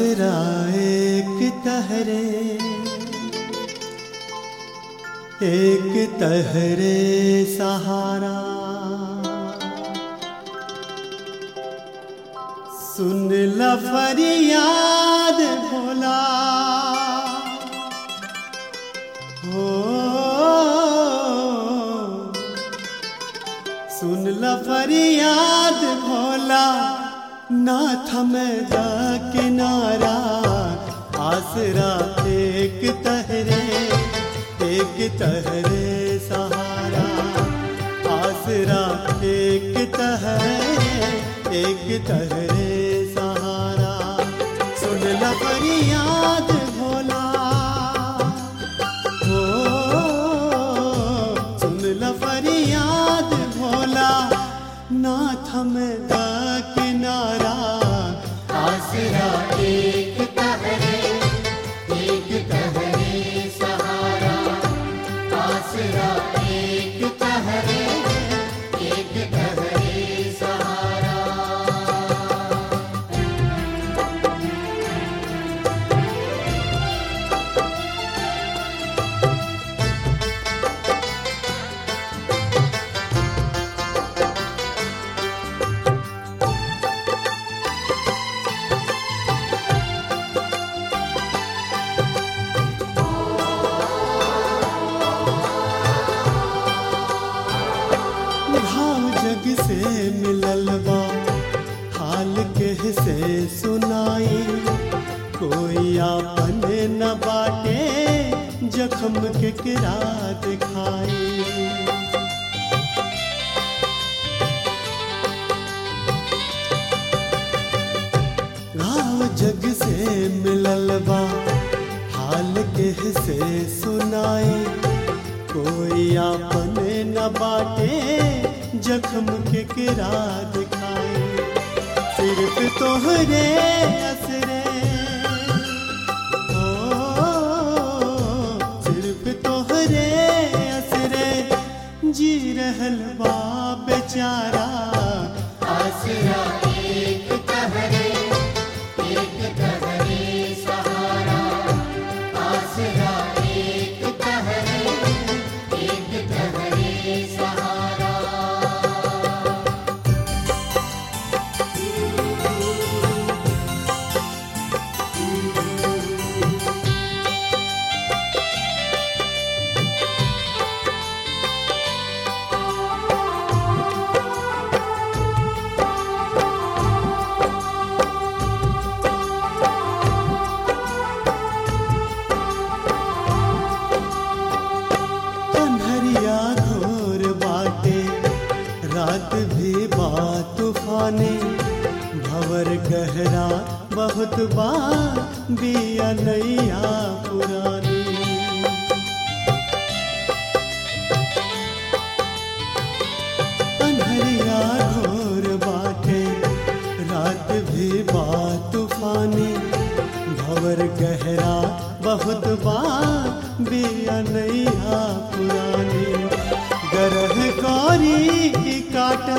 आसरा एक तहरे एक तहरे सहारा सुन ल फरियाद भोला हो सुन ल फरियाद भोला ना थमद किनारा आसरा एक तहरे एक तहरे सहारा आसरा एक तहरे एक तहरे सहारा सुन ल फरियाद भोला हो सुन ल फरियाद भोला ना थमदा किनारा आसरा एक तहरे एक तहरे सहारा आसरा एक तहरे एक तहरे सहारा भाव जग से मिलल बा हाल के से सुनाई कोई आपन न बाटे जखम के किरा दिखाई घाव जग से मिलल बा हाल के से सुनाई कोई आपन न बाटे जख्म के किरा दिखाई सिर्फ तोहरे असरे ओ सिर्फ तोहरे असरे जी रहल बा बेचारा आसरा एक तहरे एक तहरे सहारा आसरा एक तहरे एक तहरे सहारा कन्हरिया घोर बाटे रात भी बा तूफाने भवर गहरा बहुत बा बिया नैया पुरानी कन्हरिया घोर बाटे रात भी बा तूफानी भवर गहरा बहुत बा बिया नैया पुरानी गरह गौरी की काटा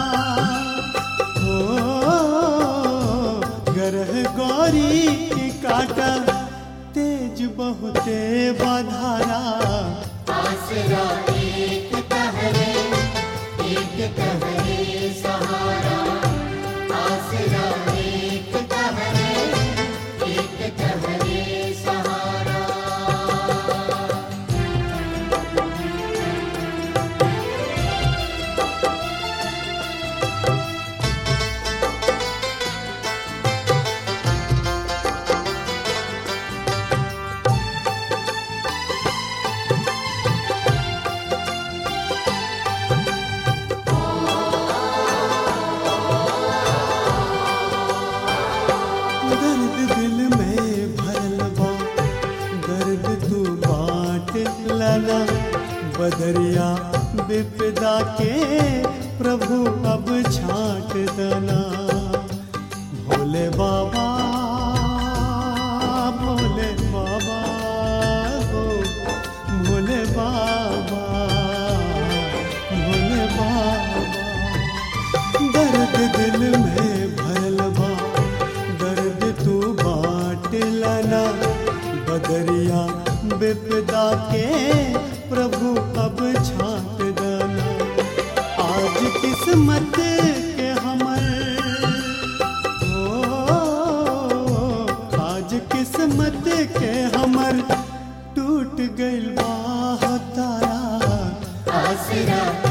हो गरह गौरी की काटा तेज बहुते बाधारा आसरा एक तहरे एक तहरे सहारा आसरा एक तहरे एक तहरे सहारा दर्द दिल में भरल बा दर्द तू बांट लना बदरिया विपदा के प्रभु अब छाट दना भोले बाबा भोले बाबा हो भोले बाबा भोले बाबा दर्द दिल में भरल बा दर्द तू बांट दरिया विपदा के प्रभु अब छाट दना आज किस्मत के हमर ओ आज किस्मत के हमर टूट गइल बा तारा आसरा